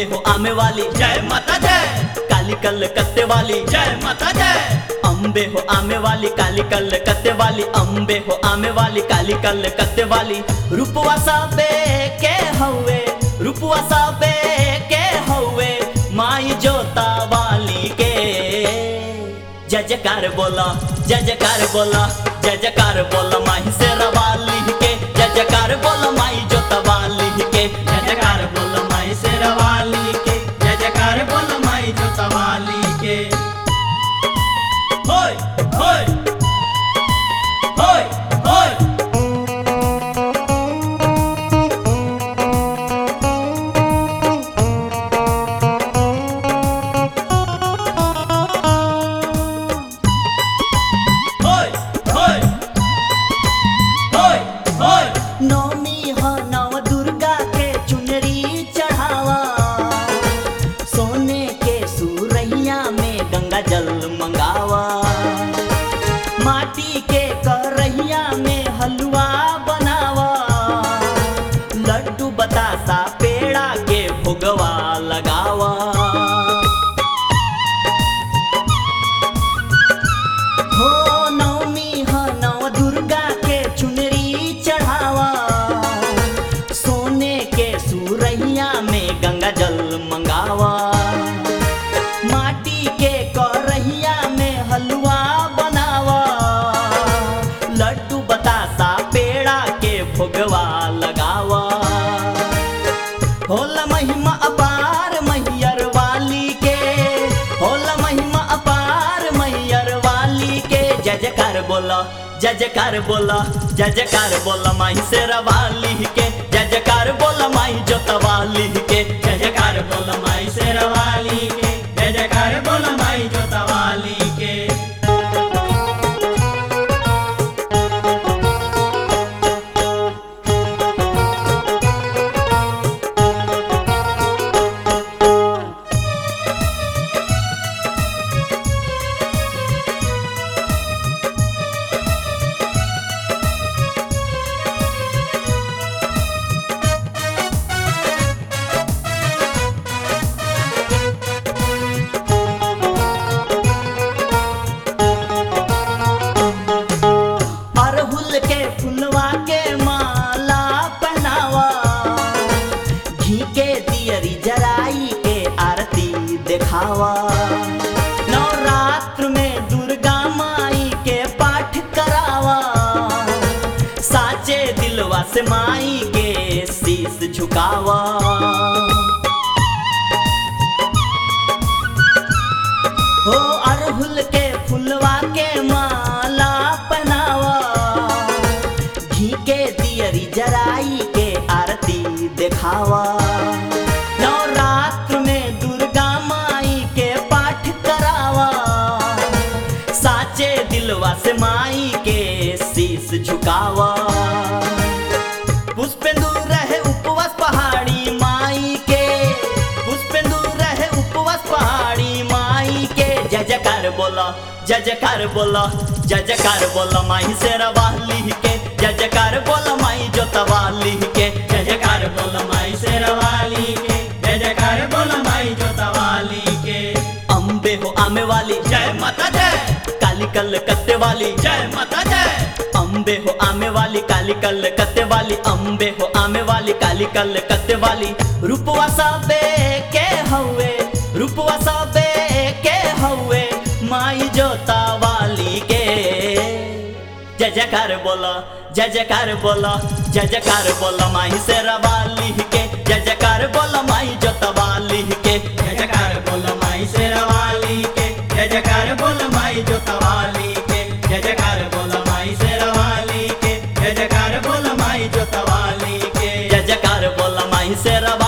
अम्बे हो आमे वाली जय माता जय काली कल कत्ते वाली जय माता जय अम्बे हो आमे वाली काली कल कत्ते वाली अम्बे हो आमे वाली काली कल कत्ते वाली रूपवा सबे के हवे रूपवा सबे के हवे माई जोता वाली के जय जयकार बोला जय जयकार बोला जय जयकार बोला माही से रवाली के जय जयकार बोला माई जोता वाली के जय जयकार बोल माई से रवाली के जय जयकार बोल माई जो सवाली के होय होय होय होय होय होय होय होय नौमी ह नव दुर्गा के चुनरी चढ़ावा सोने के सुरैया में गंगा जल मंगावा माटी के करैया में हलवा बनावा लड्डू बतासा पेड़ा के भोगवा लगावा हो नवमी ह नव दुर्गा के चुनरी चढ़ावा सोने के सुरैया में गंगा जल मंगावा माटी के करहिया में हलवा बनावा लड्डू बतासा पेड़ा के भोगवा लगावा होला महिमा अपार मैयर वाली के होला महिमा अपार मैयर वाली के जय जयकार बोला जय जयकार बोला जय जयकार बोला माही से रवाली के जय जयकार बोला माही जोतवाली के जय जयकार बोल माई से रवाली के जय जयकार बोल माई जो तवाली के अरहुल के फुलवा के माला पहनावा घी के दियरी जराई के आरती दिखावा नवरात्र में दुर्गा माई के पाठ करावा साचे दिलवा से माई के शीश झुकावा हो अरहुल के फुलवा के माला पहनावा घी के दियरी जराई के आरती दिखावा नवरात्र में दुर्गा माई के पाठ करावा साचे दिलवा से माई के शीश झुकावा पुष्पेंदु रहे उपवास पहाड़ी माई के पुष्पेंदु रहे उपवास पहाड़ी माई के जय जयकार बोला जय जयकार बोला जय जयकार बोला माई से रवाली के जय जयकार बोला माई जोतवाली के जय जयकार बोल माई से रवाली के जय जयकार बोल माई जो तवाली के अम्बे हो आमे वाली जय माता जय काली कल कत्ते वाली जय माता जय अम्बे हो आमे वाली काली कल कत्ते वाली अम्बे हो आमे वाली काली कल कत्ते वाली रूपवा सबे के हवे रूपवा सबे के हवे माई जोता वाली के जय जयकार बोला जय जयकार बोला जय जयकार बोला माही से रवाली के जय जयकार बोला माई जोता वाली के जय जयकार बोल माई से रवाली के जय जयकार बोल माई जो तवाली के जय जयकार बोल माई से रवाली के जय जयकार बोल माई जो तवाली के जय जयकार बोला माही से रवाली